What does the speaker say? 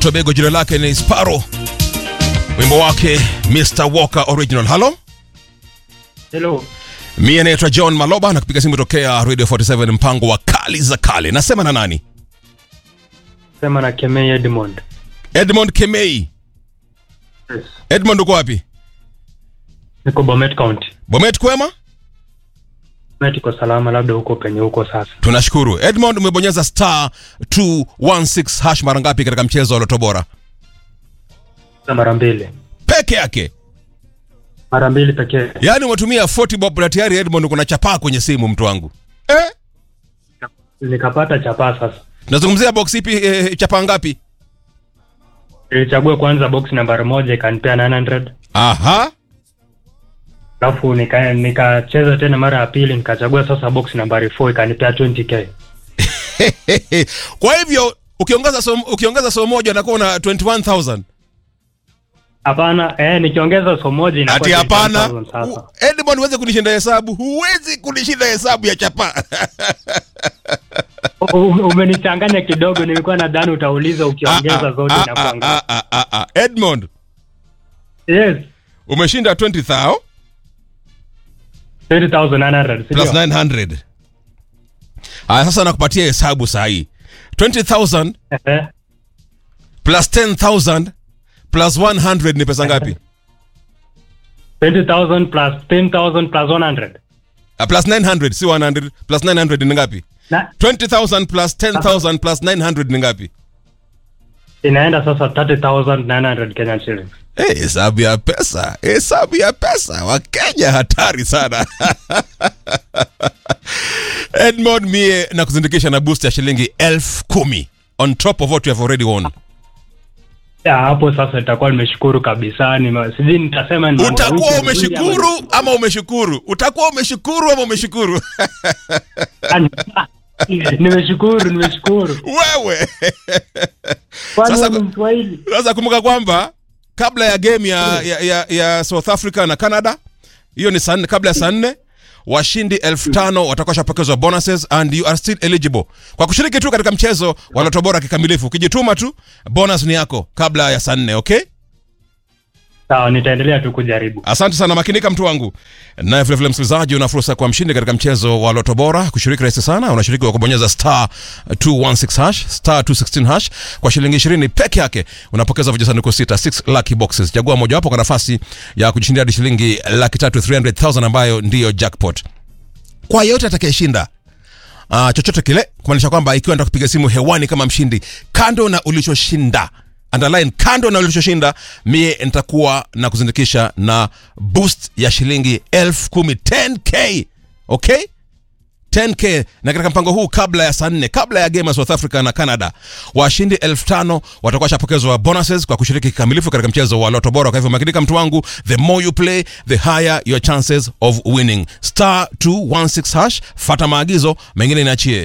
Tobago, jina lake ni Sparrow, wimbo wake Mr Walker Original. Halo, Hello. mie naitwa John Maloba na kupiga simu tokea Radio 47 mpango wa kali za kale. Nasema na nani? Sema na Kemei Edmond. Edmond Kemei. Yes. Edmond, uko wapi? Niko Bomet County. Bomet, kwema? Bomet iko salama, labda huko penye huko sasa. Tunashukuru. Edmond, umebonyeza star 216 hash mara ngapi katika mchezo wa Loto Bora? Na mara mbili. Peke yake. Mara mbili pekee. Yaani umetumia 40 bob na tayari Edmond kuna chapaa kwenye simu mtu wangu. Eh? Nikapata chapaa sasa. Tunazungumzia box ipi eh, chapaa ngapi? Nilichagua kwanza box nambari moja ikanipea 900. Aha. Alafu nika nikacheza tena mara ya pili nikachagua sasa box nambari 4 ikanipea 20k. Kwa hivyo ukiongeza somo, ukiongeza somo moja unakuwa na 21000. Hapana, eh nikiongeza somo moja inakuwa Ati hapana. 20,000 sasa. U- Edmond huwezi kunishinda hesabu. Huwezi kunishinda hesabu ya chapaa. U- u- Umenichanganya kidogo, nilikuwa nadhani utauliza ukiongeza zote Ah, na ah, kuangalia. ah, ah, ah, ah. Edmond Yes. umeshinda 20000 20,900. plus Sindio? 900. Aya, sasa nakupatia hesabu saa hii 20000 Eh. plus 10000 plus 100 ni pesa ngapi? 20,000 plus 10,000 plus 100. Uh, plus 900 si 100 plus 900 ni ngapi? Na 20000 plus 10000 plus 900 ni ngapi? inaenda sasa 30,900 Kenyan shillings. Eh, hesabu ya pesa, hesabu ya pesa. Wakenya hatari sana. Edmond mie na kuzindikisha na boost ya shilingi elfu kumi on top of what you have already won. Ya, hapo sasa nitakuwa nimeshukuru kabisa. Nime, sijui nitasema ni mambo ya Utakuwa wiki nzuri umeshukuru ama umeshukuru? Utakuwa umeshukuru ama umeshukuru? ama- nimeshukuru, nimeshukuru. Wewe Kwani Sasa- wewe ni Mswahili? sasa kumbuka kwamba kabla ya game ya, ya, ya, ya South Africa na Canada, hiyo ni saa nne, kabla ya saa nne washindi elfu tano watakuwa shapokezwa bonuses and you are still eligible kwa kushiriki tu katika mchezo wa Loto Bora kikamilifu. Ukijituma tu bonus ni yako kabla ya saa nne. Okay, Sawa, nitaendelea tu kujaribu. asante sana, makinika mtu wangu. Naye vilevile msikilizaji, una fursa kwa mshindi katika mchezo wa Loto Bora. Kushiriki rahisi sana, unashiriki kwa kubonyeza star 216 hash star 216 hash kwa shilingi 20 peke yake, unapokeza vijisanduku sita 6 lucky boxes. Chagua mojawapo kwa nafasi ya kujishindia hadi shilingi laki tatu 300,000 ambayo ndiyo jackpot. Kwa yote atakayeshinda uh, chochote kile, kumaanisha kwamba ikiwa nataka kupiga simu hewani kama mshindi, kando na ulichoshinda underline, kando na ulichoshinda, mie nitakuwa na kuzindikisha na boost ya shilingi elfu kumi 10k okay 10k na katika mpango huu kabla ya saa nne kabla ya game ya south africa na canada washindi elfu tano watakuwa shapokezwa bonuses kwa kushiriki kikamilifu katika mchezo wa loto bora kwa hivyo makinika mtu wangu the more you play the higher your chances of winning star 216 hash fata maagizo mengine niachie